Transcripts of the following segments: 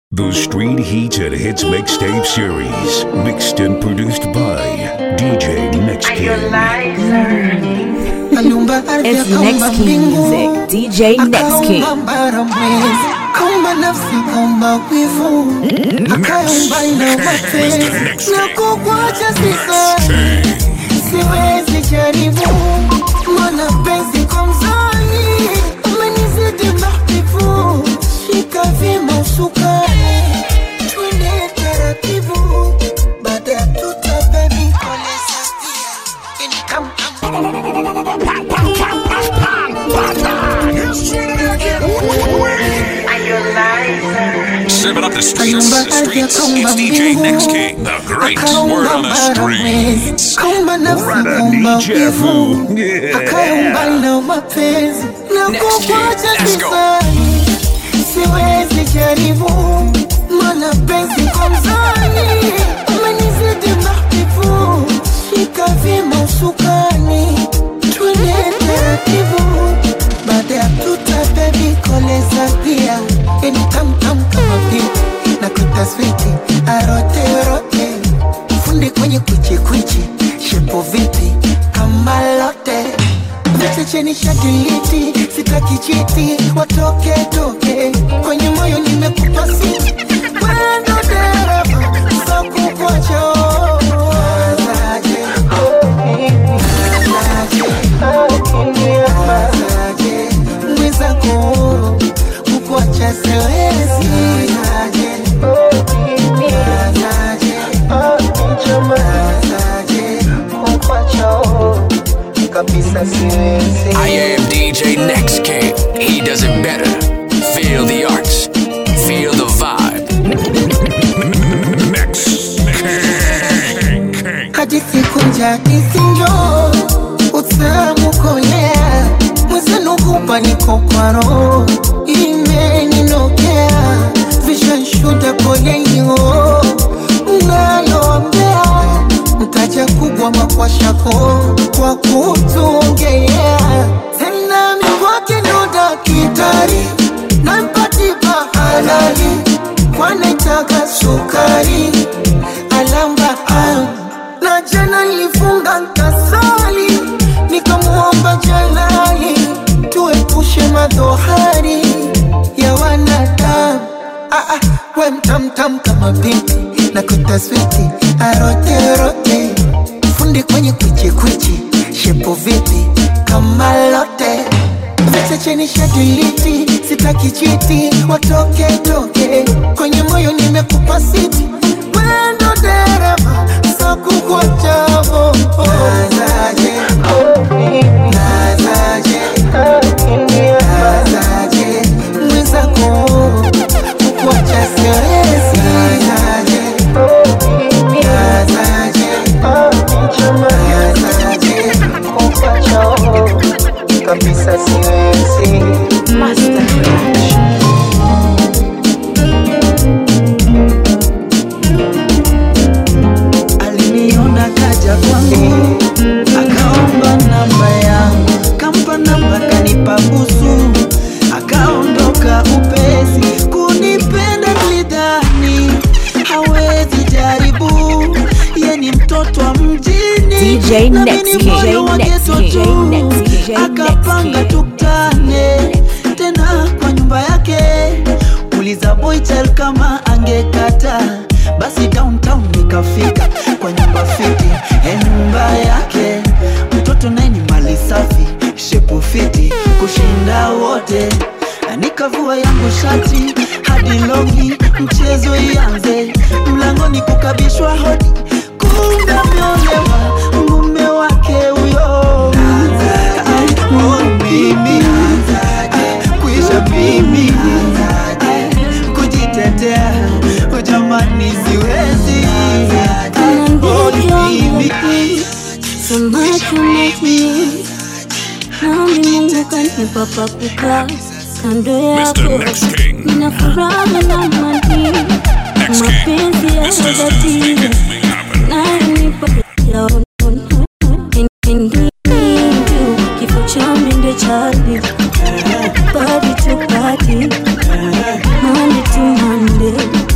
The Street Heat and Hits Mixtape Series, mixed and produced by DJ Next King. Aliumba ardhi It's akaumba Next King mbingu, Music, DJ Next King. akaumba mbara mwezi, kaumba nafsi, kaumba wivu, akaumba na mapenzi na kukuacha sisani, siwezi jaribu, mana penzi kwa mzani umenizidi mahbibu, shika vyema usukani, twende taratibu, baada ya tuta baby koleza pia, ini kam kam Serving up the streets, Kaumba the ardhi streets. akaumba It's DJ mbingu, Next King, the greatest word akaumba on the bara mwezi, streets. kaumba nafsi, Rada kaumba Nijafu. wivu, Yeah. akaumba na mapenzi na Next kukuacha year, let's go. sisani, siwezi jaribu, mana penzi kwa mzani umenizidi mahbibu, shika vyema usukani, twende taratibu, baada ya tuta baby koleza pia, yani tamtam kama pipi na kutaswiti arote rote fundi kwenye kwichi kwichi shepo vipi kama lote vichecheni shadiliti sitaki chiti watoke toke kwenye moyo nimekupa siti wendo dereva sakukocho Mazaje, mazaje, mazaje, mwenzako kukuacha siwezi Mazaje, mazaje, kukuacha kabisa siwezi I am DJ Next King. He does it better. Feel the arts. Feel the vibe. Next King. King. hadi siku njadisinjo utamu kolea mwezenu hupa niko kwa roho imeninokea vishanshuda polenio naloambea mtaja kubwa makwashako kwa kutuongea tena mikwake ndo dakitari nampatipa halali kwanaitaka sukari alamba am na jana nilifunga nkasali nikamwomba jalali tuepushe madhohari ya wanadamu ah, ah, we mtamtam kama binti na kutaswiti aroterote fundi kwenye kwichikwichi shepo vipi kama lote vichecheni shadiliti sitaki chiti watoke toke kwenye moyo nimekupa siti wendo dereva sakukwachavo nazaje nazaje nazaje mwenzako kukuacha siwezi nazaje nazaje nazaje kukuacha kabisa siwezi Master Production. aliniona kaja kwangu akaomba namba yangu kampa namba kanipa busu akaondoka upesi kunipenda nilidhani hawezi jaribu ye ni mtoto wa mjini DJ nami Next ni King, moyo wa Next ghetto King, tu. Next King, Next akapanga King. tukutane tena kwa nyumba yake uliza boychel kama angekata basi downtown nikafika kwa nyumba fiti e nyumba yake mtoto naye ni mali safi shepu fiti kushinda wote nikavua yangu shati hadi longi mchezo ianze mlangoni kukabishwa hodi kumbe ameolewa mume wake huyo Oh, mimi kuisha mimi kujitetea oh, jamani siwezi Oh, mimi So much you make me Naombi Mungu kanipa pa kukaa kando Mr. yako Next King. Nina furaha na amani Next King. mapenzi ya This is the dhati make it happen. nayonipa yaona kifo cha mende chali body to body Monday to Monday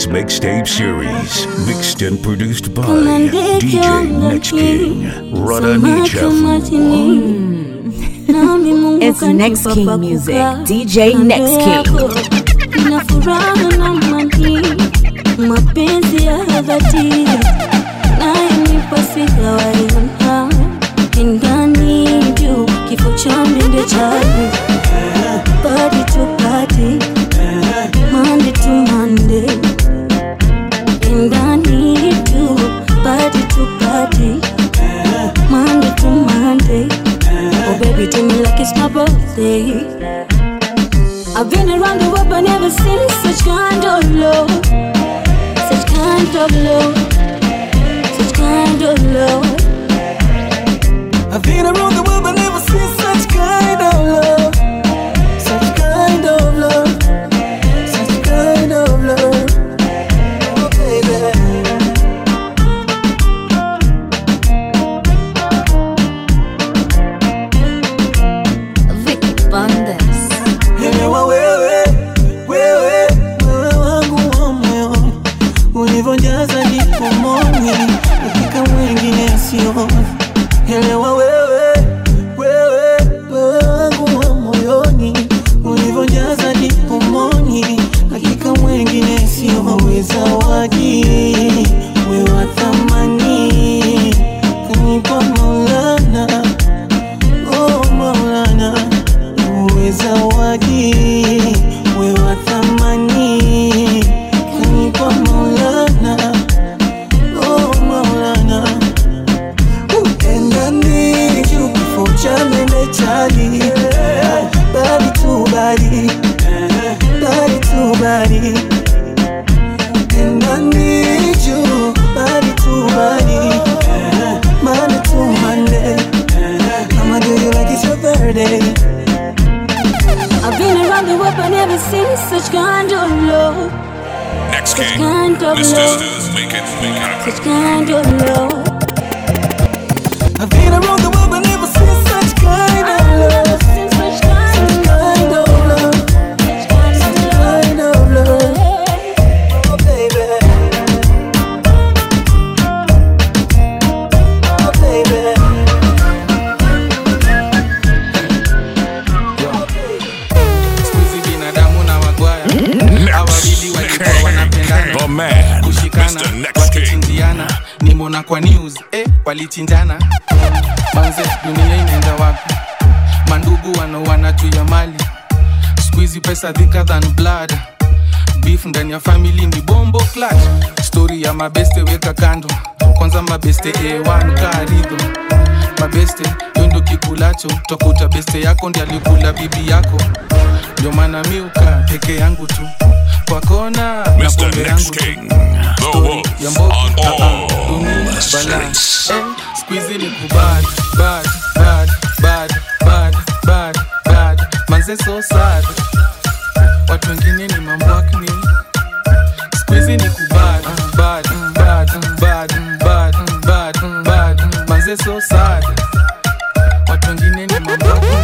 Hits Mixtape Series. Mixed and produced by Kama ndege DJ Next King. Radani Samaki Chafu. majini. Nami Mungu It's kanipa Next King pa music. kukaa. DJ Kando Next King. yako, Nina furaha na mani mapenzi ya dhati nayenipa sijawaiona indani juu kifo cha mende chali body to body Monday to Monday indani juu body to body Monday to Monday Oh baby tell me like it's my birthday I've been around the world but never seen such kind of love Such kind of love Such kind of love I've been around the world but never seen such kind of love. Such kind of love. Such kind of love. Oh, baby. Vicky Bandes Elewa wewe, wewe, wewe wangu wa moyo ulivyojaza ndipo moyoni hakika mwingine sio. Elewa wewe, wewe, wewe wangu wa moyoni ulivyojaza ndipo moyoni hakika mwingine sio. Wewe zawadi, wewe wa thamani kanipa Maulana, oh Maulana uwe zawadi, we wa thamani, kanipa Maulana, oh Maulana, upendani juu kifo cha mende chali, bali tu bali, bali tu bali, pendani juu bali tu bali, Monday to Monday, I'ma do you like it's your birthday. I've been around the world but never seen such kind of love Next Such kind of love Make it, make it. Such kind of love I've been around the world but never seen such kind of love. Seen such kind Such kind of love. Such kind of Such kind of love. love Oh, baby. Oh, baby. siku hizi binadamu na wagwaya awawili walikuwa wanapendana The man, kushikana Mr. Next King. wakichinjiana nimona kwa news eh, walichinjana manze dunia inaenda wapi mandugu wanauana juu ya mali siku hizi pesa thicker than blood beef ndani ya family ni bombo clutch story ya mabeste weka kando kwanza mabeste a1 karidho mabeste yo ndo kikulacho twakuta beste yako ndi alikula bibi yako ndio maana miuka peke yangu tu kwa kona na Mr. pombe yangu Next tu King. The Story wolf ya mbogi on ah, ah, all dunia bala streets. eh, squeezy ni kubad bad bad bad bad bad bad manze so sad watu wengine ni mambwakni squeezy ni kubad bad bad bad bad bad bad manze so sad watu wengine ni mambwakni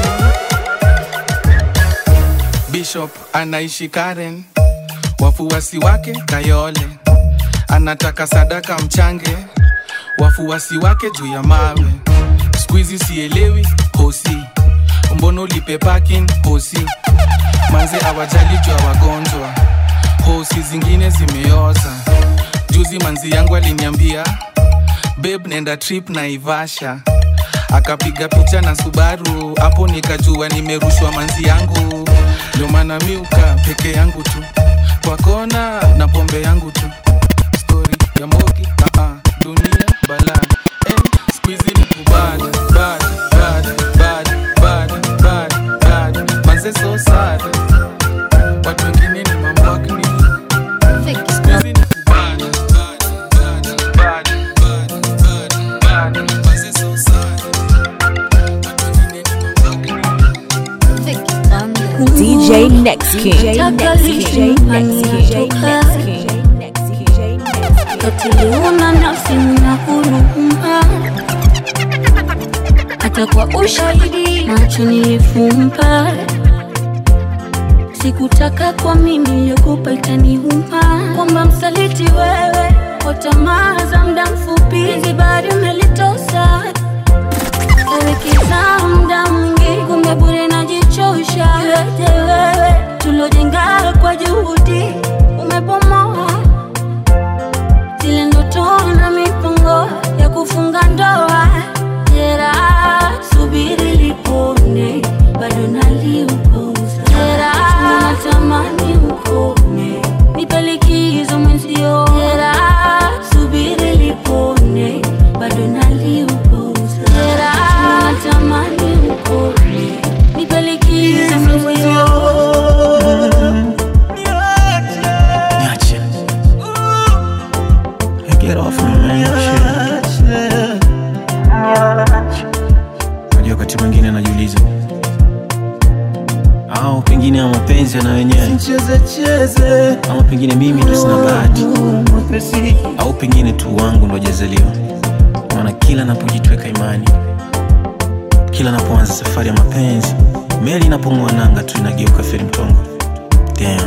bishop anaishi karen wafuasi wake kayole anataka sadaka mchange wafuasi wake juu ya mawe skuizi sielewi hosi mbono ulipe parking hosi manze awajali juu ya wagonjwa hosi zingine zimeoza juzi manzi yangu aliniambia beb nenda trip na ivasha akapiga picha na subaru hapo nikajua nimerushwa manzi yangu ndio maana miuka peke yangu tu kwa kona na pombe yangu tu story ya mogi uh -uh, dunia bala eh, squeezy ni kubad bad bad bad bad bad bad manze so sad watu wengine ni mambwakni squeezy ni kubad bad bad bad bad bad bad manze so sad watu wengine ni mambwakni DJ Next King. DJ Taka Next lishe King. nyumbani Next King. natoka. Next King. Next King. DJ Next King. katiliuna nafsi na huruma hata kwa ushahidi macho nilifumba sikutaka kwa mimi niliyokupa itaniuma kwamba msaliti wewe kwa tamaa za muda mfupi hizi bari umelitosa Kawekeza muda mwingi kumbe bure najichosha yote wewe tulojenga kwa juhudi umebomoa zile ndoto na mipango ya kufunga ndoa jera subiri lipone bado naliukosa jera natamani ukome nipe likizo mwenzio jera subiri lipone bado naliukosa jera natamani ukome nipe likizo mwenzio Niache. Get off me, man. Shit. Unajua wakati mwingine najiuliza au pengine ya mapenzi yana wenyewe ama pengine mimi ndo sina bahati au pengine tu wangu ndo jazaliwa maana kila napojitweka imani kila napoanza safari ya mapenzi meli inapong'oa nanga tu inageuka feri mtongo Damn.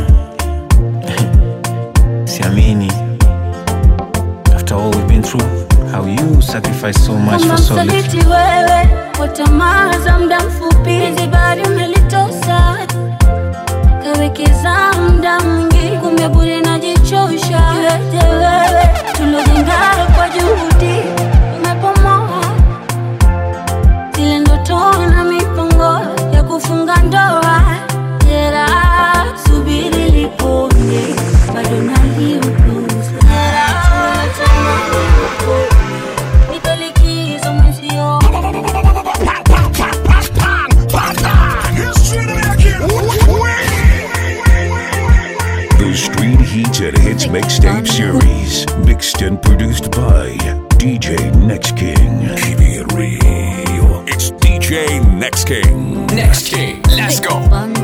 siamini after all we've been through how you sacrifice so much kama for so little msaliti wewe kwa tamaa za muda mfupi hizi bari umelitosa kawekeza muda mwingi kumbe bure najichosha yote wewe tulojenga kwa juhudi umepomoa zile ndoto na mipango ya kufunga ndoa jera subiri lipone bado naliupuza jera natamani ukome nipe likizo mwenzio The Street Heats and Hits Mixtape Series. Mixed and produced by DJ Next King. Keep it real. It's DJ Next King. Next King, let's go.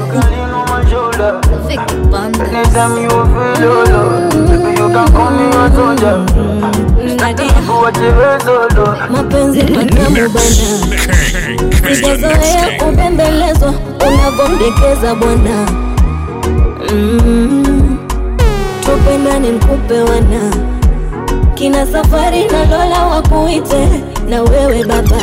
Anytime you feel low, low, baby, you can call me a soldier. What you feel so low. mapenzi matamu bana King. sijazoea kubembelezwa unavyomdekeza bwana mm. tupendane mkupe wana kina safari na lola wakuite na wewe baba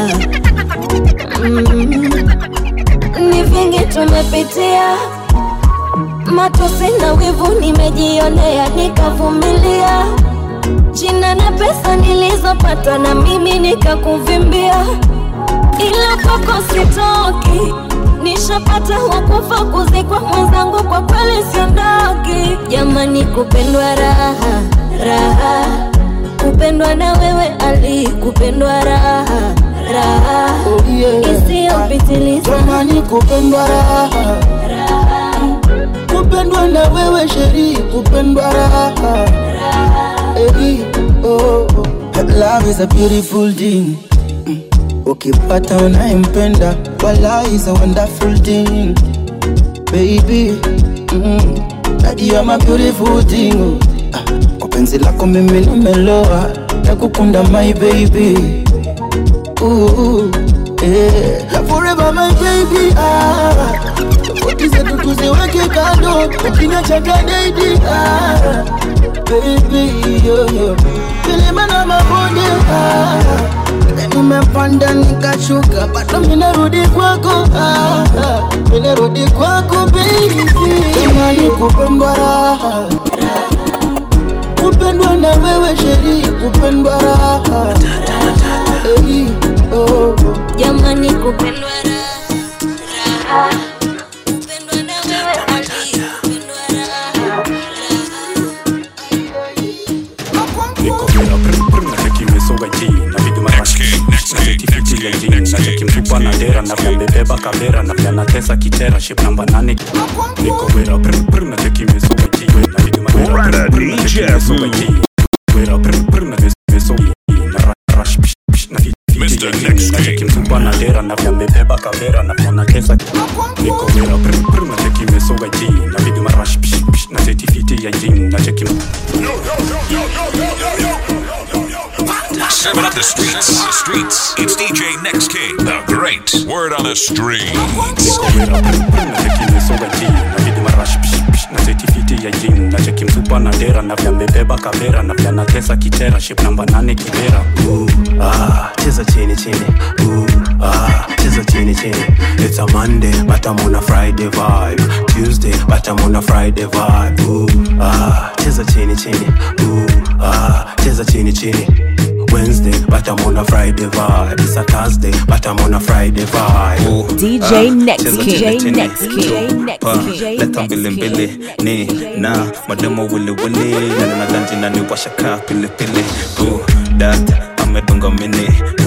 mm. ni vingi tumepitia matosi na wivu nimejionea nikavumilia jina na pesa nilizopata na mimi nikakuvimbia ila kwako sitoki nishapata wakufa kuzikwa mwenzangu kwa kweli siondoki jamani kupendwa raha raha kupendwa na wewe ali kupendwa raha raha Oh, yeah. isiyopitiliza Jamani kupendwa raha raha kupendwa na wewe sheri kupendwa raha hey, oh, oh. love is a beautiful thing Mm. ukipata unayempenda wala is a wonderful thing baby mm. Daddy, you are my beautiful thing oh. Ah, kwa penzi lako mimi nimeloa nakukunda my baby Ooh, yeah. Love forever my baby ah. Tofauti zetu tuziweke kando ukiniacha kadaidi ah. Baby yo, yo. Milima na mabonde ah. Nimepanda nikashuka bado minarudi kwako ah. Minarudi kwako baby Imani kupendwa raha kupendwa na wewe sheri kupendwa raha hey, oh, oh. jamani kupendwa raha raha kupendwa na wewe ali kupendwa raha niko bila prr nachekimesoga ji na viduma Next King. Next King. Next King. ji nachekimtupa na dera na vyambebeba kavera na vya natesa kitera ship namba nane niko wera prr nachekimesoga ji na viduma Brother DJ Fu. wera prr nachekimesoga na ra- rush psh, psh, na fi- fi- Mr. ji, Next King. nachekimtupa na dera na vyambebeba kavera na vya natesa niko wera prr nachekimesoga ji na viduma rush psh, psh, na setifiti ya jin nachekim Serving up the streets. The streets. It's DJ Next King. The great word on the street. niko wera prr nachekimesoga ji na viduma vidi marash psh, psh, na setifiti ya jin na cheki msupa na dera na vya mbebeba kavera na vya natesa kitera ship namba nane kibera ah, cheza chini chini Ooh, ah, cheza chini chini it's a monday but i'm on a friday vibe tuesday but i'm on a friday vibe Ooh, ah, cheza chini chini Ooh, ah, cheza chini chini Wednesday, but I'm on a Friday vibe. It's a Thursday, but I'm on a Friday vibe. DJ Next cheza King. chini, chini. Next King. Next Pa, King. leta mbili mbili ni na mademo wiliwili nani na ganji na ni washaka pilipili dat amedunga mini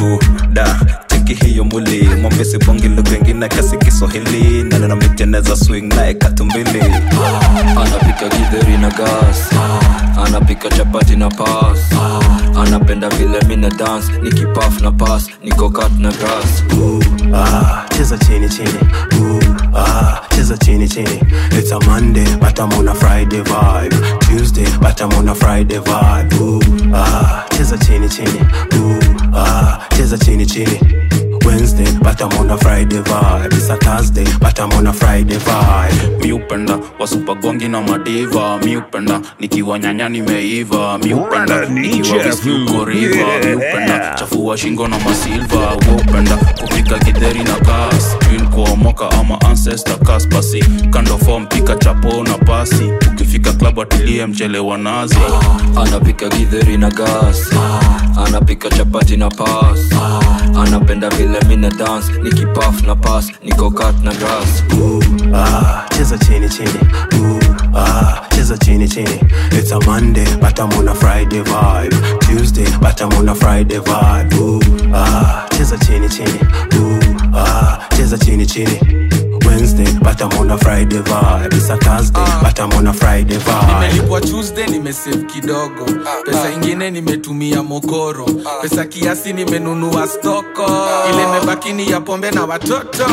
da cheki hiyo muli mwambie sibongi lugha ingine kasi kiswahili nani na miteneza swing naye katumbili anapika githeri na gas anapika chapati na pas anapenda vile mina dance nikipaf na pas niko kat na grass Ah, cheza chini chini. Ooh, ah, cheza chini chini. It's a Monday, but I'm on a Friday vibe. Tuesday, but I'm on a Friday vibe. Ooh, ah, cheza chini chini. Ooh, ah, cheza chini chini. Wednesday, but I'm on a Friday vibe. It's a Thursday, but I'm on a Friday vibe. miupenda wasupagongi na madiva miupenda nikiwa nyanya nimeiva miupenda nikiwa visluko riva miupenda chafua shingo na masilva waupenda kupika gidheri na gas twin kuomoka ama ancestor kas basi kando fom pika chapo na pasi ukifika klabu atilie mchele wa nazi anapika githeri na gas anapika chapati na pas anapenda vile mina dance nikipaf na pas niko kat na grass Ah, cheza chini chini. Ooh, ah, cheza chini chini. It's a Monday, but I'm on a Friday vibe. Tuesday, but I'm on a Friday vibe. Ooh, ah, cheza chini chini. Ooh, ah, cheza chini chini. Wednesday, but I'm on a Friday vibe. It's a Thursday, but I'm on a Friday vibe. nimelipwa tuesday nimesave kidogo pesa ingine nimetumia mokoro pesa kiasi nimenunua stoko ile mebakini ya pombe na watoto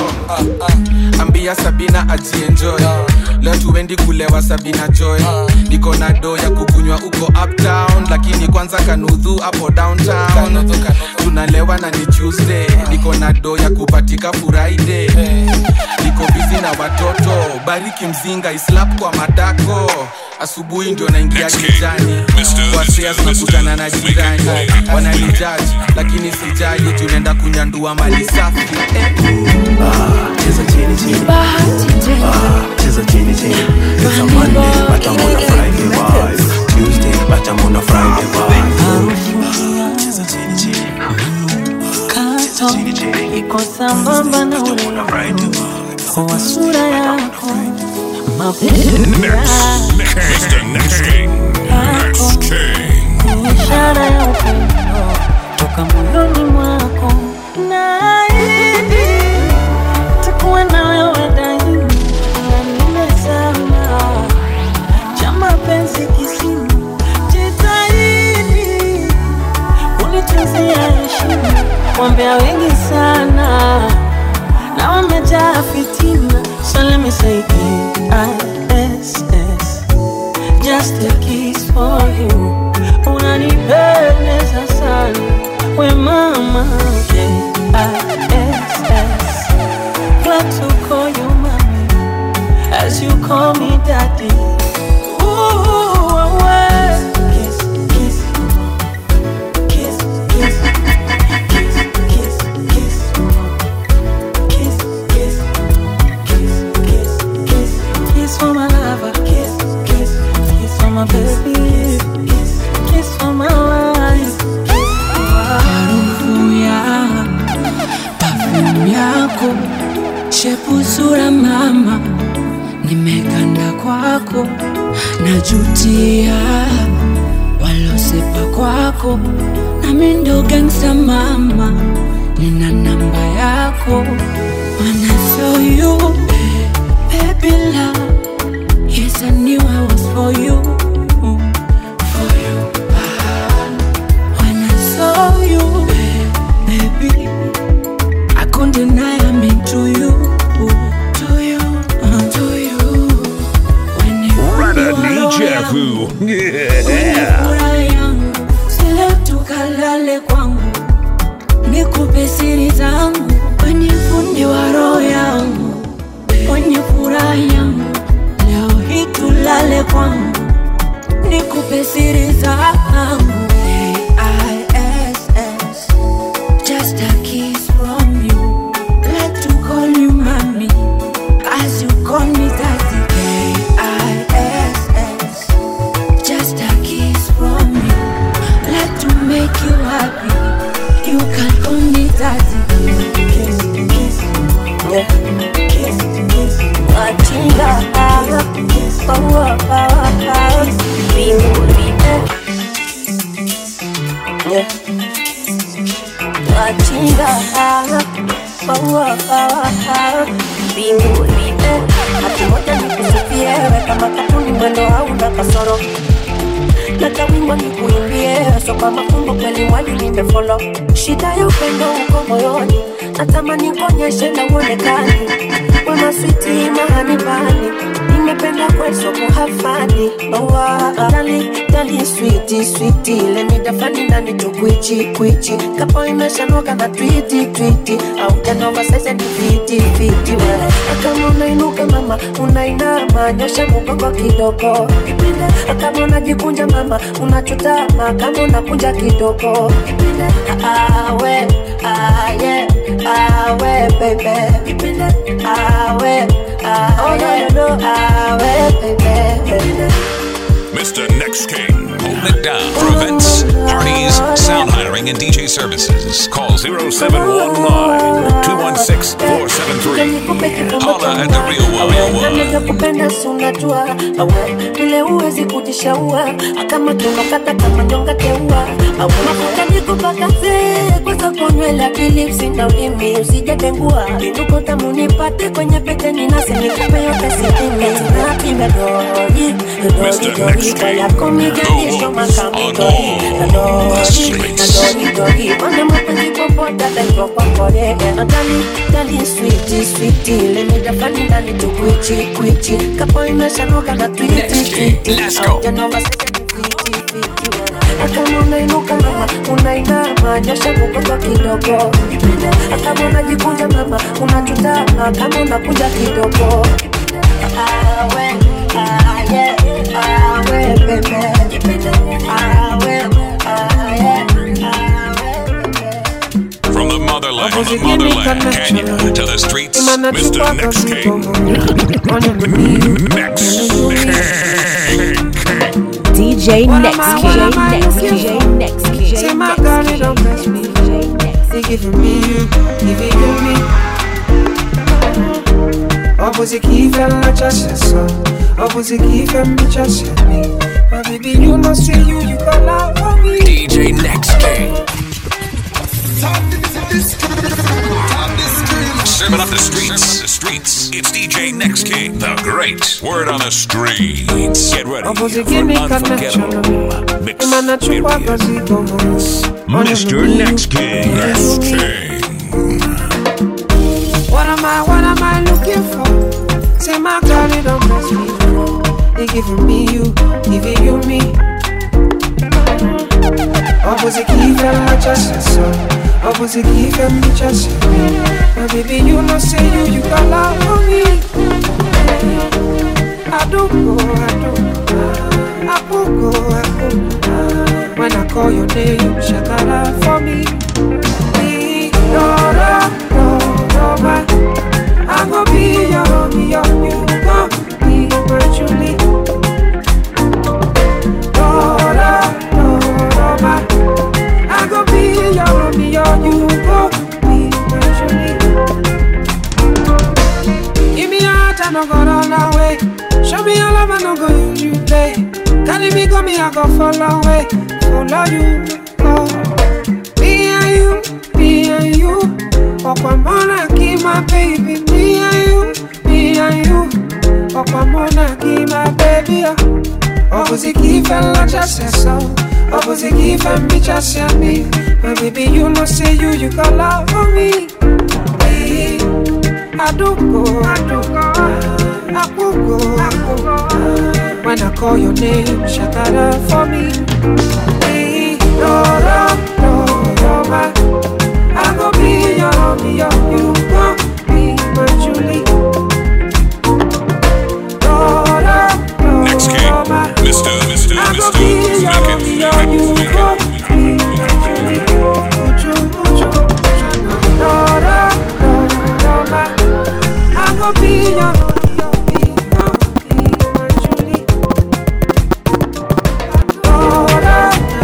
ambia sabina ajienjoy leo tuendi kulewa sabina joy niko na do ya kukunywa uko uptown lakini kwanza kanudhu hapo downtown tunalewa na ni tuesday niko na do ya kupatika friday niko bizi na watoto bariki mzinga islap kwa madako asubuhi ndio naingia kijani kwasia tunakutana na jirani wananijaji lakini sijali tunaenda kunyandua mali safi eh. cheza chini chini. Ah, cheza chini chini. It's a Monday, but I'm on a Friday vibe. Tuesday, but I'm on a Friday vibe. Ah, cheza chini chini. kato iko sambamba na urembo wa sura yako Mr. Next King. Next King. ishara ya upendo toka moyoni mwako naahidi takuwa na wewe daima na nimezama cha mapenzi kisima jitahidi kunituzia heshima wambea wengi sana na wamejaa fitina so let me say K-I-S-S just a kiss for you unanipendeza sana we mama K-I-S-S glad to call you mommy as you call me daddy Ooh, away. Kiss, kiss, kiss, kiss, kiss, kiss, kiss, kiss, kiss, kiss, kiss, kiss, kiss for my lover, kiss, kiss, kiss for my baby, kiss, kiss for my wife, kiss for my harufu ya perfume yako shepu sura mama nimekanda kwako najutia walosepa kwako nami ndo gangsta mama nina namba yako When I saw you, baby love, yes I knew I was for you, for you. When I saw you, baby, I couldn't deny I'm into you, to you, uh, to you. When you Rada DJ Fu. Yeah. furaha yangu, sile tukalale kwangu, nikupe siri zangu, kwenye fundi wa roho Yeah. Wachinga Paua paua Mbinguni Yeah. Wachinga Paua paua Mbinguni Hati moja nikusifie we kama katuni mwendo hauna kasoro na kawimbo nikuimbie so kwa mafumbo kweli mwali nimefolo shida ya upendo uko moyoni natamani kuonyeshe na uonekani wana switi mahani bani nimependa kweso kuhafani dali dali switi switi lemidafani nani tukwichi kwichi kapo imeshanoka na twiti twiti au janova sese ni fiti fiti we kama unainuka mama unainama nyosha mgongo kidogo kama unajikunja mama unachutama kama unakunja kidogo awe aye awe bebe awe awe awe bebe Mr. Next King. Hold it down for events, parties, sound hiring, and DJ services. Call 0719 216 473. Holla at the real Warrior One. kupenda sunajua awe vile uwezi kujishaua kama tunokata kama nyonga teua awe mafuta nikupakaze kwanza konywele akilipsi na ulimi usijatengua inuko tamu nipate kwenye pete ninasi nikupe yote sitini napime doji doji doji kayako miganisho makamidoi na doji na doji doji wana mapenzi popote ataitwa kwa kore na dali dali switi switi lemidafani ndani tukwichi kwichi kapo imeshanoka na twiti twiti aujanova kama unainuka mama unainama nyosha mgongo kidogo kama unajikunja mama unachutama kama unakuja kidogo awe aye awe bebe awe aye From the motherland, motherland, Kenya to the streets, Mr. Next King. Next DJ What Next am I- King. what am I Next looking King. for? Next King. Say my God, it don't bless me. They giving me you, giving you me. Opposite key fell like just a son. Opposite key fell me just a me. My baby, you know, see you, you got love for me. DJ Next King. Serving up the streets, the streets. It's DJ Next King, the great word on the streets. Get ready Opposite for give me an connection. unforgettable mix. Imana chukwa kazi komos. Mr. Next King. Next King. What am I, what am I looking for? Say my God, it don't bless me. They giving me you, giving you me. Opposite key fell like just a son. Opposite key fell me just a me. My baby, you know say you, you got love for me. I do go, I do go. I go, go, I go. When I call your name, you shakara for me. No, no, no, no, my. I go be your Romeo, you go be my Julie. No, no, no, no, my. I go be your Romeo, you go be my Julie. Give me your heart, I no go run away. Show me your love, I no go use you play. Carry me, go me, I go follow away, follow you. Oh. Me and you, me and you. Okwamona ki my baby, me and you, me and you. Okwamona ki my baby. Opposite ki fella just a song. Opposite ki fella me just a me. My baby, you know say you, you got love for me. Me, I do go, I do go, I go go, I go go. When I call your name, shakara for me. Me, no, no, no, no, my. I go be your Romeo, you go be my Julie. No, no, no, Next King. no, my. Mr. Mr. I go Mr. be your Romeo, you go be my Julie. Uju, uju, no, no, no, no, my. I go be your Romeo, you go be my Julie. No, no,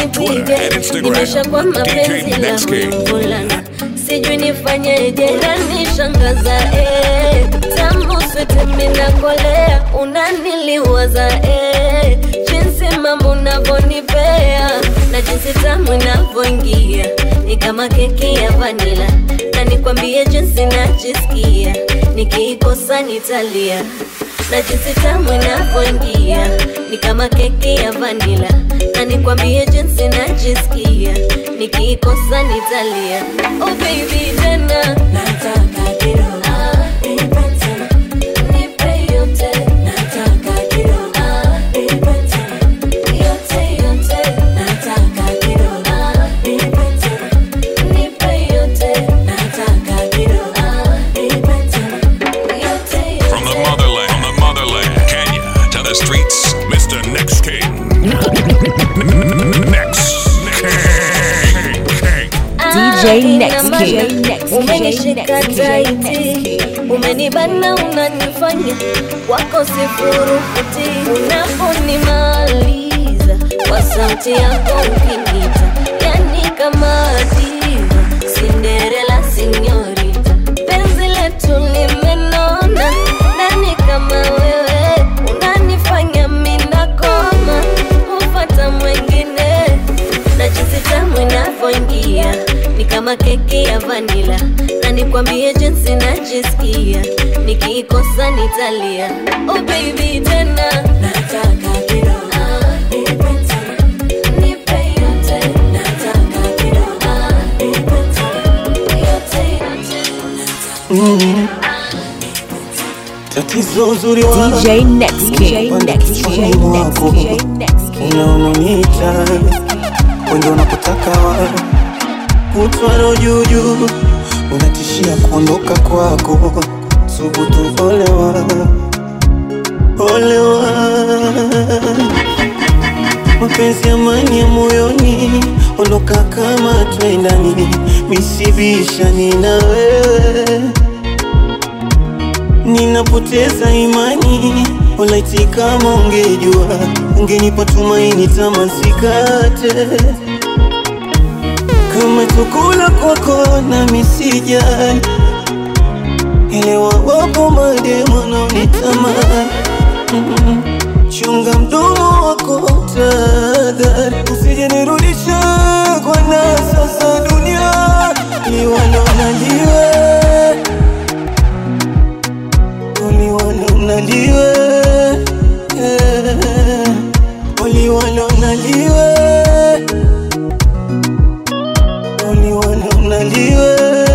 Twitter and Instagram. nimeshakuwa mapenzi DJ la Next King. mvulana sijui nifanyeje nanishangaza eh. tamu swete minakolea unaniliwaza eh. jinsi mambo unavyonipea na jinsi tamu inavyoingia ni kama keki ya vanila na nikwambie jinsi najisikia nikiikosa nitalia na jinsi tamu inavyoingia ni kama keki ya vanila na nikwambie jinsi najisikia nikiikosa nitalia oh baby tena nataka kidogo ah, nipe tena nipe yote nataka kidogo ah, nipe tena yote yote nataka kidogo ah, nipe tena nipe yote nataka kidogo ah, nipe tena yote From the motherland, from the motherland, Kenya to the streets, Mr. Next King. Next King. DJ Next King. umenishika taiti umenibana unanifanya wako sifurukuti unaponimaliza kwa sauti yako ukinita yani kama diva sinderela sinyorita penzi letu limenona nani kama wewe unanifanya minakoma hufata mwengine na jinsi tamu inavyoingia ni kama keki ya vanila na nikwambie jinsi najisikia nikiikosa nitalia oh baby tena nataka kidogo ah, nipe tena nipe yote nataka kidogo ah, nipe tena yote yote Mm. Tatizo uzuri wa DJ Next King. Next King. Next King. Next King. unaononiita wendo unapotaka wa kutwaro juujuu unatishia kuondoka kwako subutu olewa olewa mapenzi amani ya moyoni ondoka kama twendani misibishani na wewe ninapoteza imani walaiti kama ungejua ungenipa tumaini tamasikate kama chakula kwako na misijali elewa wapo mademo naonitamani Mm, chunga mdomo wako tadhari usije nirudisha kwa nasa za dunia liwalonaliwe uliwalonaliwe uliwalonaliwe uliwalonaliwe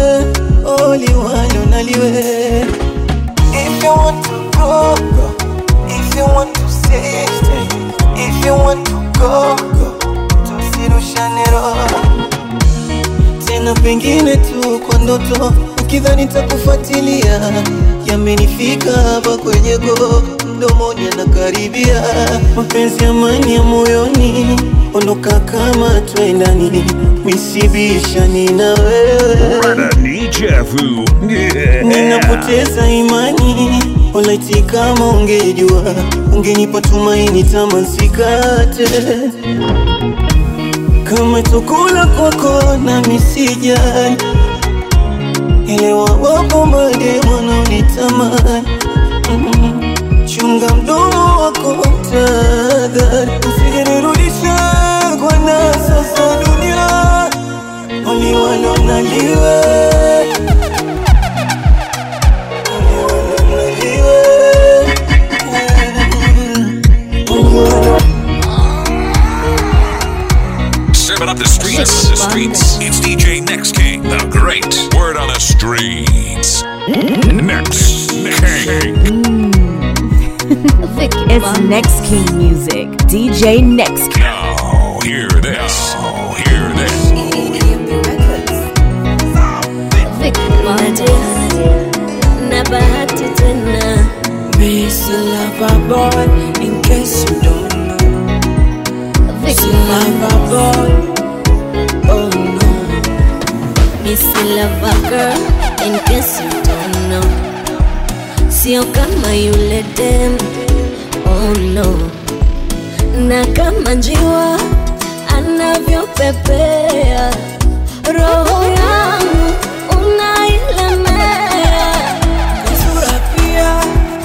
uliwalonaliwe If you want to go, go. If you want to stay, stay. If you want to go, go. Tusirushane roho tena, pengine tu kwa ndoto, ukidhani takufuatilia. Yamenifika hapa kwenye go, mdomoni anakaribia. Mapenzi amani ya moyoni, ondoka kama twendani, misibishani na wewe Nichafu. Yeah. ninapoteza imani walaiti kama ungejua ungenipa tumaini tamasikate kama chakula kwako na misijali elewa wapo mademo naonitamani Mm, chunga mdomo wako tadhari usijenirudisha kwa nasa za dunia waliwalonaliwe Serving up the streets, the streets. It's DJ Next King, the great word on the streets. Next King. It's Next King music. DJ Next King. Now, hear this. Oh, hear this. na bahati tena Miss Lover Boy, in case you don't know. Miss Lover Boy, oh no. Miss Lover Girl, in case you don't know. Sio kama yule dem, oh no. Na kama njiwa anavyopepea roho yangu unailemea Sura pia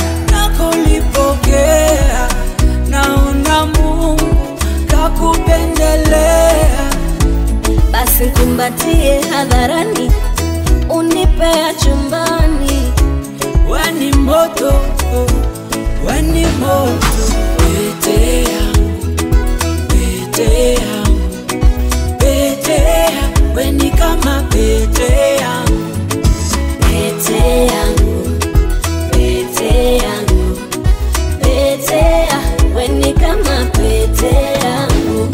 nakolipokea, naona Mungu kakupendelea. basi kumbatie hadharani unipea chumbani Weni moto, weni moto, pete yangu, pete yangu, pete yangu, weni kama pete yangu, pete yangu pete yangu pete ya weni kama pete yangu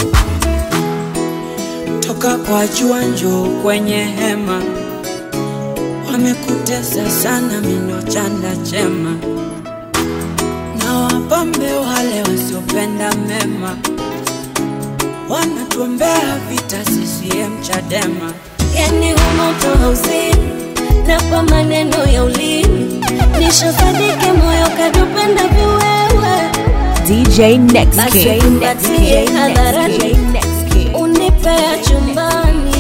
toka kwa jua njoo kwenye hema, wamekutesa sana mino chanda chema, na wapambe wale wasiopenda mema, wanatuombea vita CCM Chadema. yani humoto hauzini na kwa maneno ya ulimi nishasadike moyo kadupenda viwewe DJ Next basi King. kumbatie hadharani unipea chumbani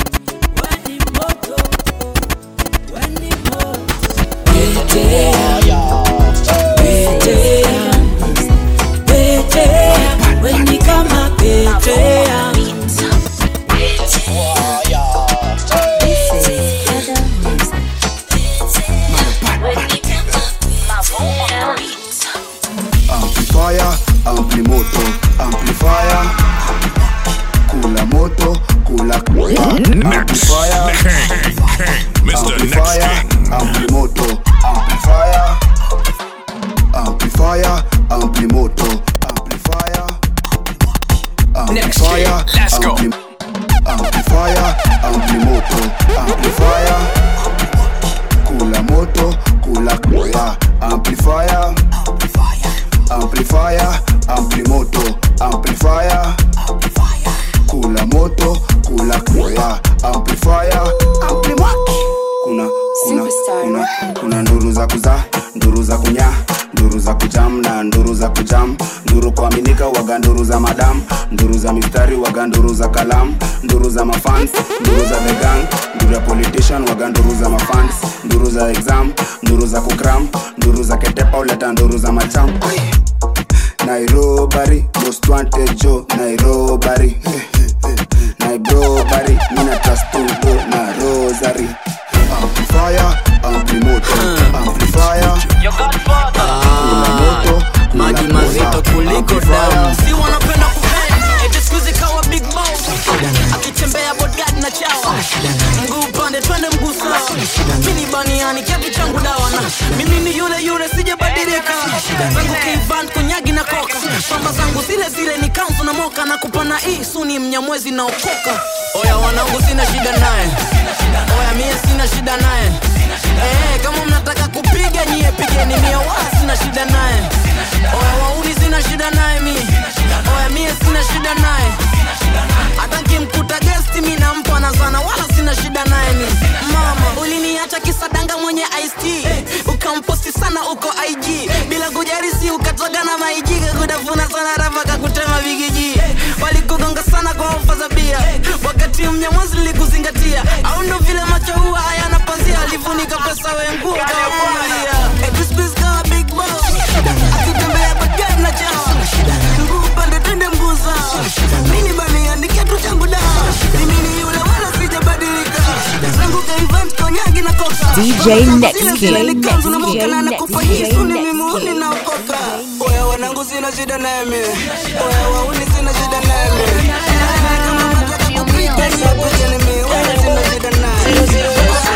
Pete yangu, pete yangu, pete yangu, weni kama pete yangu. amplifier amplimoto amplifier kula moto kula amplifier Mr. Next amplifier amplimoto amplifier amplifier amplimoto amplifier Next amplifier King, let's go. ampli- amplifier amplimoto amplifier kula moto kula kula amplifier amplifier amplimoto amplifier kula moto kula kula amplifier amplimaki kuna kuna kuna kuna nduru za kuzaa nduru za kunya nduru za kujam na nduru za kujam nduru kuaminika waga nduru za madam nduru za mistari waga nduru za kalam nduru za mafans nduru za the gang nduru ya politician waga nduru za mafans nduru za exam nduru za kukram nduru za ketepa uleta nduru za macham Ai. nairobari most wanted jo nairobari nairobari mina trastudo na rosary amplifier amplimoto amplifier Kula moto, kula maji kula. mazito kuliko Amplifier. damu si wanapenda kupenda eti siku hizi kawa big boss akitembea bodyguard na chawa mguu upande twende mguu sawa mini baniani kiatu changu dawa na mimi ni yule yule sijabadilika zangu kivan konyagi na koka pamba zangu zile zile ni kanzu na moka na kupana hii suni mnyamwezi na okoka oya wanangu sina shida naye oya mie sina shida naye Eh, kama mnataka kupiga nyie pigeni mie wala sina shida naye oya wauni sina shida naye mi oya mie sina shida naye hata nkimkuta gesti mi nampa na sana wala sina shida naye ni mama uliniacha kisadanga mwenye ist ukamposti sana uko ig bila kujarisi ukatoga na maiji kakutafuna sana rafa kakutema vigiji walikugonga sana kwa ofa za bia wakati mnyamwazi likuzingatia au ndo vile macho huwa hayana pazia alifunika pesa wenguo kawakumalia kawa big boss akitembea bagari na chawa mguu pande tende mguu sawa mini baniandikia tu changu dawa mimi ni yule wala sijabadilika zangu kaivant konyagi na koka DJ Next Zile King, zile Next likanzu na King, moka na Next nakufa King, hii suni Next mimi King. ninaokoka oya wanangu sina shida naye mi oya wauni sina shida naye mi kama mataka kupika ni apigeni mi wala sina shida naye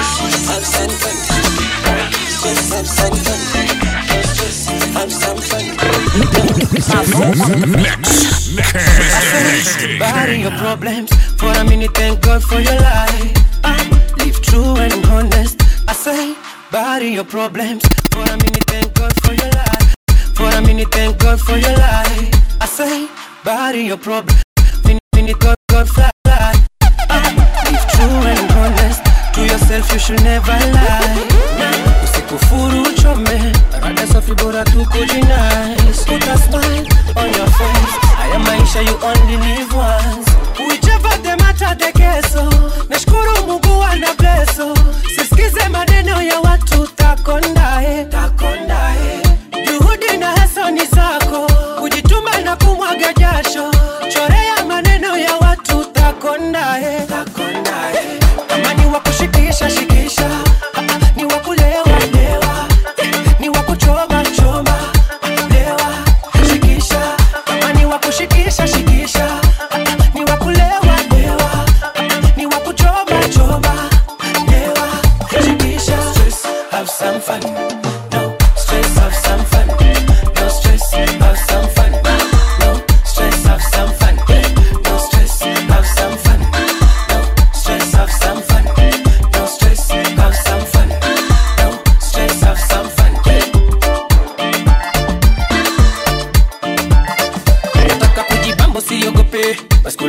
Next. Next. Bury your problems for a minute. Thank God for your life. Uh, live true and honest. I say, bury your problems for a minute. Thank God for your life. For a minute, thank God for your life. I say, bury your problems. Minute, minute, God, God, fly. Uh, live true and honest. To yourself, you should never lie. Usikufuru uchome, rada safi bora tu kujinais. Put a smile on your face. Haya maisha you only live once.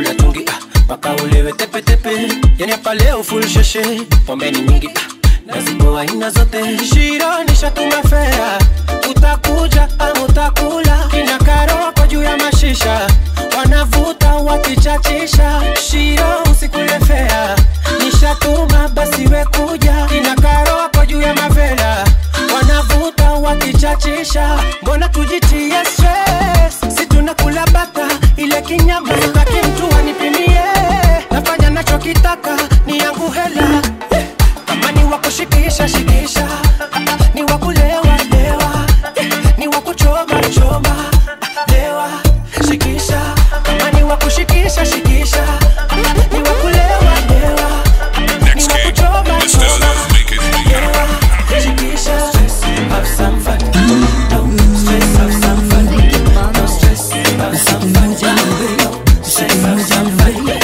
kula tungi ah, mpaka ulewe tepetepe yani hapa leo full sheshe pombe ni nyingi ah, nazipo aina zote shironisha tumefea utakuja ama utakula kina karoko juu ya mashisha wanavuta wakichachisha shiro usikulefea nishatuma basi wekuja kina karoko juu ya mavela wanavuta wakichachisha mbona tujitie stress si tunakula bata ile kinyama taki mtu anipimie nafanya nachokitaka ni yangu hela kama ni wakushikisha shikisha ni wakulewa lewa ni wakuchoma choma lewa shikisha kama ni wakushikisha shikisha ni wakulewa lewa ni wakuchoma choma lewa shikisha have some fun no stress have some fun no stress have some fun no stress have some fun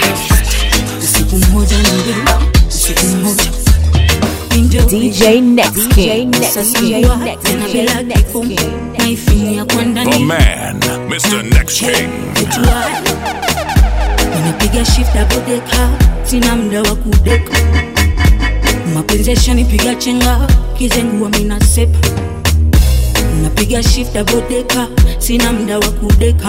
siku moja na mbili siku moja DJ Next King. Sasa DJ jua, Next tena King. bila kifo, naifinya kwa The ndani man, Mr. Next King. Kujua, ninapiga shift double decker, sina muda wa kudeka mapenzi yashanipiga chenga kizengua mina sepa napiga shift double decker, sina muda wa kudeka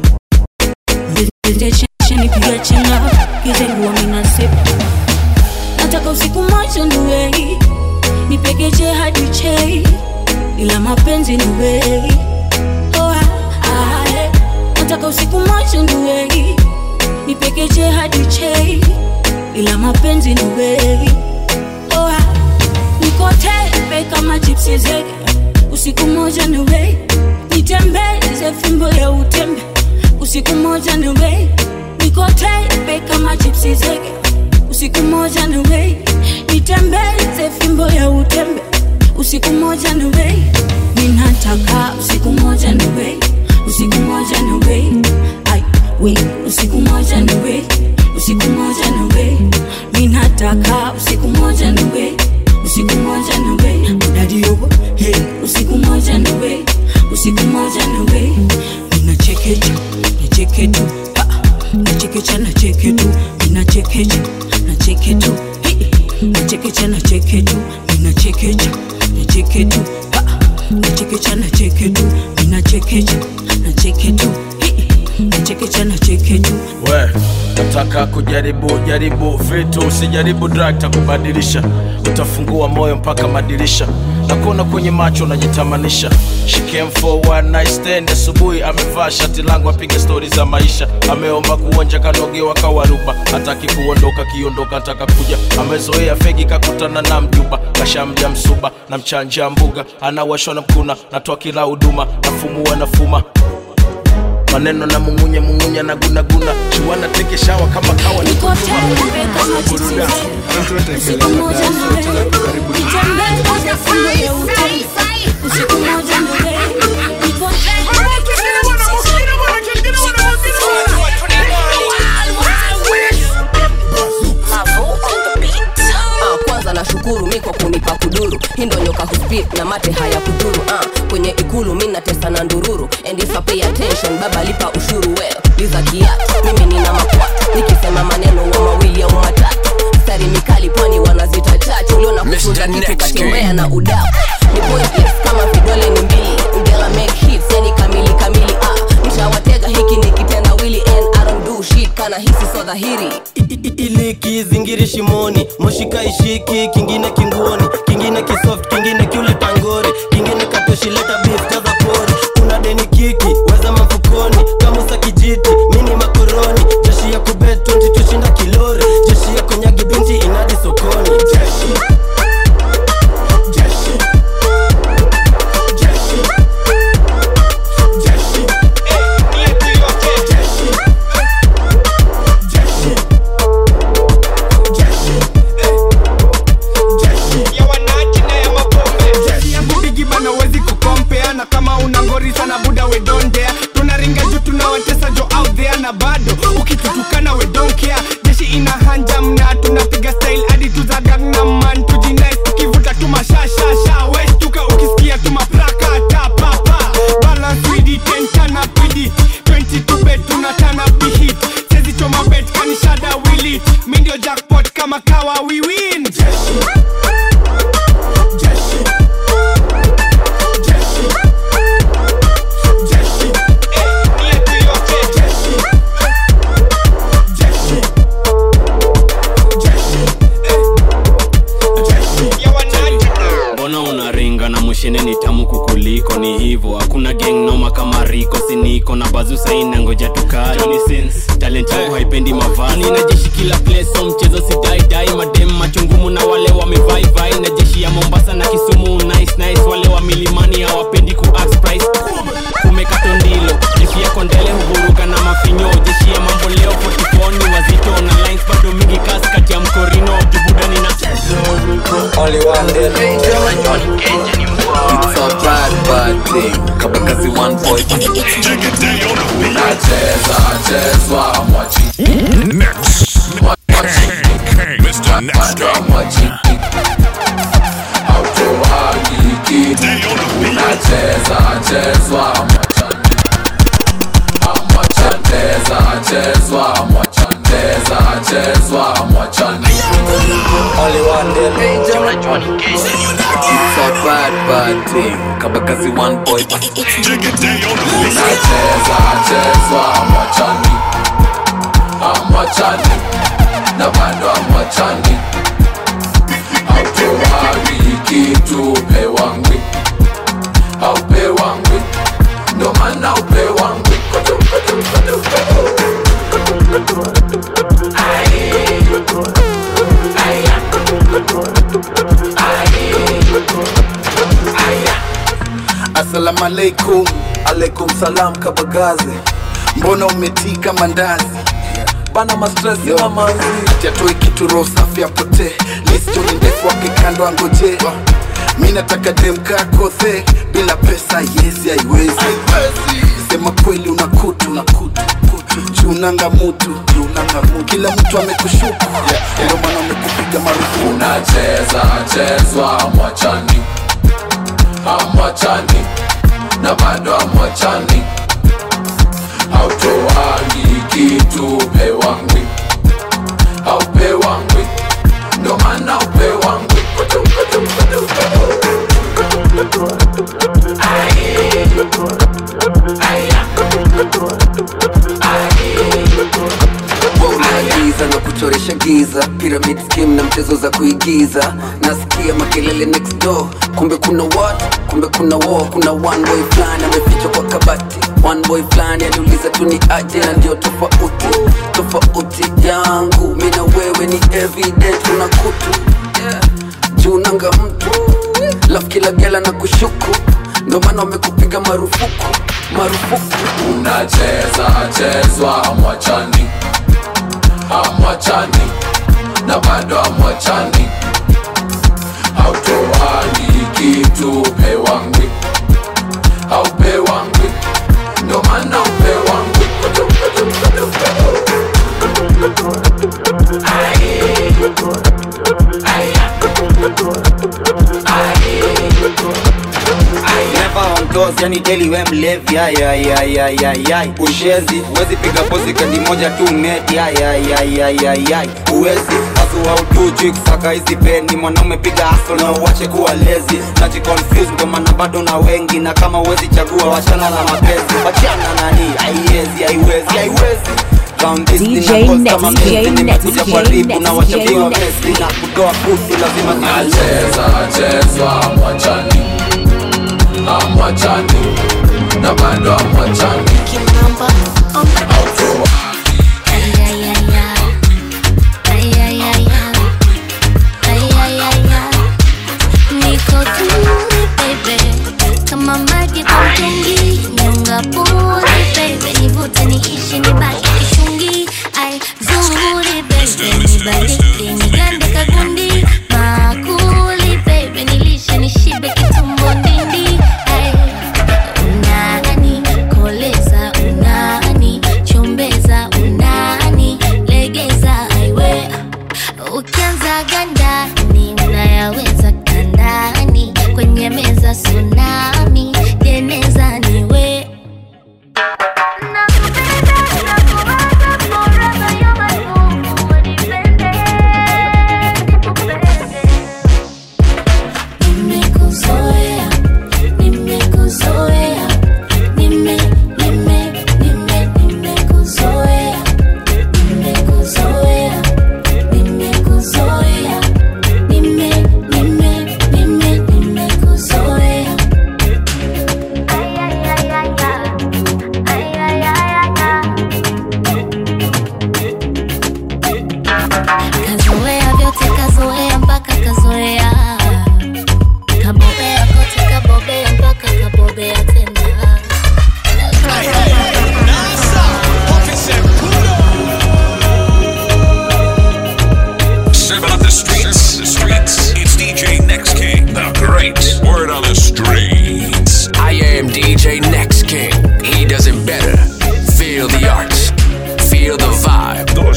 mapenzi yashanipiga chenga kizengua mina sepa nataka usiku moja niwei nipegeje hadi chei ila mapenzi ni wei oh, ah, ah, eh. nataka usiku moja niwei nipegeje hadi chei ila mapenzi ni wei oh, ah. niko tepe kama chipsi zege usiku moja niwei nitembeze fimbo ya utembe usiku moja niwei niko tepe kama chipsi zege usiku moja niwei nitembeze fimbo ya utembe usiku moja niwei ninataka usiku moja niwei usiku moja niwei ai we usiku moja niwei usiku moja niwei ninataka usiku moja niwei usiku moja niwei udadi yobo hey usiku moja niwei usiku moja niwei ninachekecha nacheketu nachekecha nacheketu ninachekecha nacheketu nachekecha nacheketu ninachekecha nacheketu nachekecha nacheketu ninachekecha nacheketu nachekecha nacheketu we nataka kujaribu jaribu vitu usijaribu drug takubadilisha utafungua moyo mpaka madirisha nakuona kwenye macho unajitamanisha She came for one night stand asubuhi amevaa shati langu apiga stori za maisha ameomba kuonja kanogewa kawaruba hataki kuondoka kiondoka ataka kuja amezoea fegi kakutana na mjuba kashamja msuba na mchanja mbuga anawashwa na mkuna natoa kila huduma nafumua nafuma maneno na mungunya mungunya na gunaguna chuana teke shawa kama kawa ni kutuma usiku moja niwei nitembeze fimbo ya utembe usiku moja niwei niko Ah, kwanza nashukuru mi kwa kunipa kuduru hindo nyoka huspit na mate haya kuduru ah, kwenye ikulu mi natesa na ndururu and if I pay attention baba lipa ushuru well liza kiatu mimi nina makwatu nikisema maneno wa mawili au matatu stari mikali pwani wanazita chachu uliona kufunza kitu katembea na udaku ni pointless kama vidole ni mbili ngela make hits yani kamili kamili ah, nishawatega hiki ni kitendawili and I don't do shit kana hisi so dhahiri ili kizingiri shimoni moshika ishiki kingine kinguoni kingine kisoft kingine kiule tangori kingine katoshileta beef kaza pori kuna deni kiki weza mafukoni kamusa kijiti mini makoroni jeshi ya kubet 20 tushinda kilori jeshi ya konyagi binti inadi sokoni jeshi jeshi jeshi jeshi bigi bana wezi kukompea na kama una ngori sana buda we don't dare tunaringa juu tunawatesa jo out there na bado ukitutukana we don't care jeshi ina hanja mna tunapiga style hadi tuza gangnam man tujinais tukivuta tu mashashasha westuka ukisikia tu mapraka tapapa balance with it and turn up with it 22 bet tunatana bihit sezi choma kama kawa we win jeshi jeshi jeshi jeshi eh, yetu yote jeshi jeshi jeshi eh, jeshi ya wananchi mbona unaringa na mushene ni tamu kukuliko ni hivo hakuna gang noma kama riko siniko na bazu saina ngoja tukali Johnny Sins, talent yangu haipendi mavazi na jeshi kila place so mchezo sidaidai madem machungumu na wale wamevaivai na jeshi ya mombasa na kisumu nice nice wale wa milimani hawapendi ku ask price kumekato ndilo jeshi yako ndele huvuruga na mafinyo jeshi ya mambo leo 44 ni wazito na lines bado mingi kasi kati ya mkorino jubudani na Only one day It's a bad bad thing Kabakazi one boy Unacheza chezwa mwachi Next. Mr. Next King. Hautoagi kitu Unacheza chezwa mwachani Amwachandeza chezwa mwachandeza chezwa mwachani Only one day It's a bad bad thing Kabakazi one boy Unacheza chezwa mwachani Amwachani na bado amwachani Hautoagi kitu pewangwi Haupewangwi ndo maana upewangwi Kutu, kutu, kutu, kutu. Aye. Aya. Assalamu alaikum, alaikum salam kabagazi. Mbona umetika mandazi? Bana mastresi mamanzi. Atiatoe kitu roho safi apotee. List ni ndefu akikando angoje. Mi nataka dem kakothe bila pesa yezi haiwezi. Sema kweli una kutu na kutu junanga mutu junanga mutu kila mtu amekushuku ndio maana amekupiga marufuku unacheza chezwa mwachani amwachani na bado amwachani hautoagi kitu pewangwi haupewangwi ndo maana upewangwi Kutu, kutu, kutu, kutu. Aye. Aya. giza na kuchoresha giza pyramid scheme na mchezo za kuigiza nasikia makelele next door kumbe kuna watu kumbe kuna war kuna one boy fulani amefichwa kwa kabati one boy fulani aliuliza tu ni aje na ndio tofauti tofauti yangu mi na wewe ni evident una kutu yeah. juu nanga mtu laf kila gela na kushuku ndo maana wamekupiga marufuku marufuku unacheza chezwa mwachani amwachani na bado amwachani hautoagi kitu pewangwi haupewangwi ndo maana upewangwi Kutu, kutu, kutu, kutu. Aye. Never on toes, yani daily we mlevi ay, ay, ay, ay, ay, ay. Ushezi, uwezi piga pozi kandi moja tu neti ay, ay, ay, ay, ay, ay. Uwezi, asu hautuchi kusaka hizi peni mwanaume piga aso na uwache kuwa lezi najiconfuse ndo maana bado na wengi na kama uwezi chagua wachana na mapenzi wachana nani haiwezi haiwezi haiwezi Round this DJ thing na Next, kama DJ mimi Next, nimekuja DJ karibu Next, na DJ wachapiwa Next. mesi na kutoa kutu lazima unacheza chezwa mwachani amwachani na bado amwachani Niko tuli baby, kama maji kwa mtungi, nyonga puli baby, nivute niishi nibaki kishungi, ai zuri baby, nibaliki nigande kagundi, makuli baby, nilishe nishibe kitumbo ndindi, ai unani koleza, unani chombeza, unani legeza, aiwe ukianza gandani unayaweza kandani kwenye meza tsunami jeneza niwe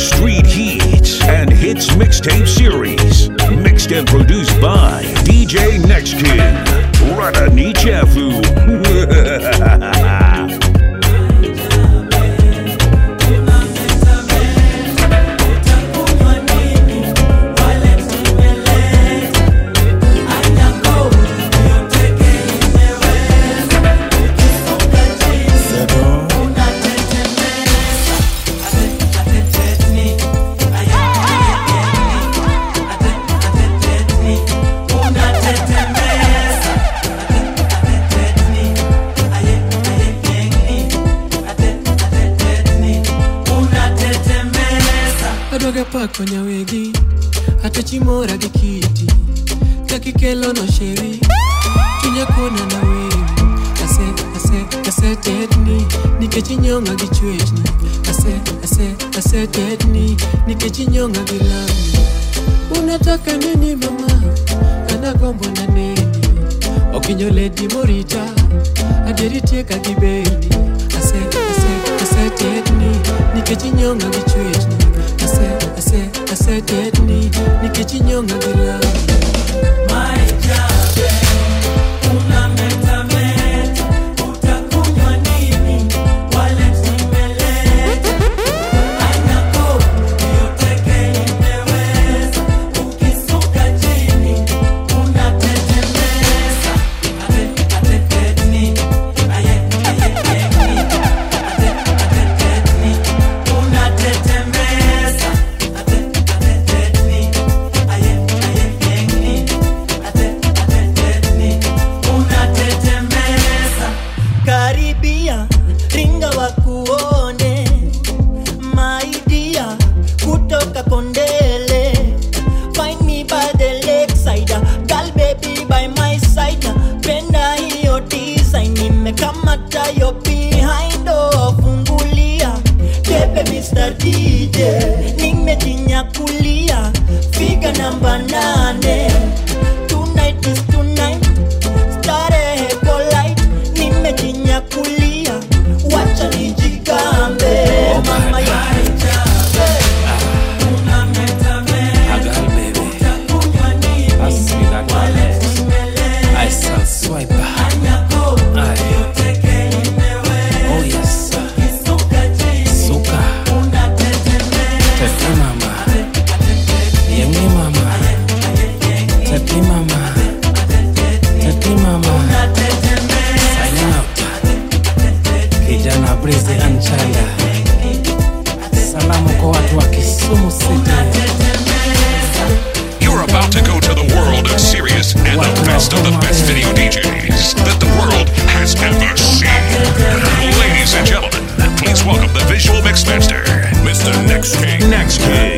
Street Heats and Hits Mixtape Series. Mixed and produced by DJ Next King. Radani Chafu. adwaga pako nyawegi atachimora gi kiti kakikelo no sheri chunya kona na wewi ase ase asetetni nikech inyonga gi chwechni ase ase asetetni nikech inyonga gi lami unataka nini mama anagombo na neni okinyo ledi morita adieri tieka gi beni ase ase asetetni nikech inyonga gi chwechni ase ase asetetni nikech inyonga gi lami karibia ringa wakuone maidia kutoka kondele find me by the lakeside girl baby by my side penda hiyo design nimekamata yo behind oh, fungulia tepe Mr. DJ nimejinyakulia figa namba nane tonight is tonight starehe polite nimejinyakulia wacha nijigambe mama ya I shall swipe. Aye. Oh yes. Suka. Tete mama. Yenge mama. Tete mama. Tete mama. Sign out. Kijana Breze Anchaya. Salamu kwa watu wa Kisumu City. You're about to go to the world of serious and the best of the best video DJs that the world has ever seen. Ladies and gentlemen, please welcome the visual mixmaster, Mr. Next King. Next King.